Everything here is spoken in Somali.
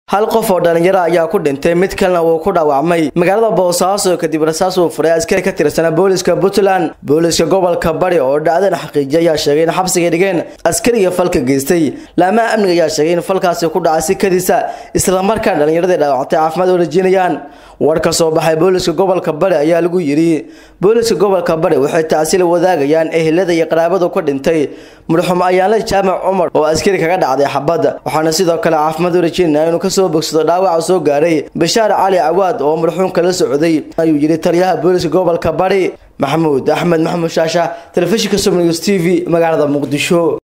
hal qof oo dhalinyaro ayaa ku dhintay mid kalena wuu ku dhaawacmay magaalada boosaaso kadib rasaas uu furay askari ka tirsanaa booliska puntland booliska gobolka bari oo dhacdana xaqiijiyay ayaa sheegay in xabsiga dhigeen askariga falka geystay laamaha amniga ayaa sheegay in falkaasi ku dhacay si kadisa islamarkaana dhalinyaradii dhaawactay caafimaad oo rajinayaan war ka soo baxay booliska gobolka bari ayaa lagu yidhi booliska gobolka bari waxay tacsiil wadaagayaan ehelada iyo qaraabadu ka dhintay madaxumo ayaanle jaamac cumar oo askari kaga dhacday xabadda waxaana sidoo kale caafimaad u rajeynaya inuu kasoo bogsado dhaawaca soo gaaray bashaar cali cawaad oo madaxuunka la socday ayuu yidhi taliyaha booliska gobolka bari maxamuud axmed maxamuud shaasha telefishinka som news t v magaalada muqdisho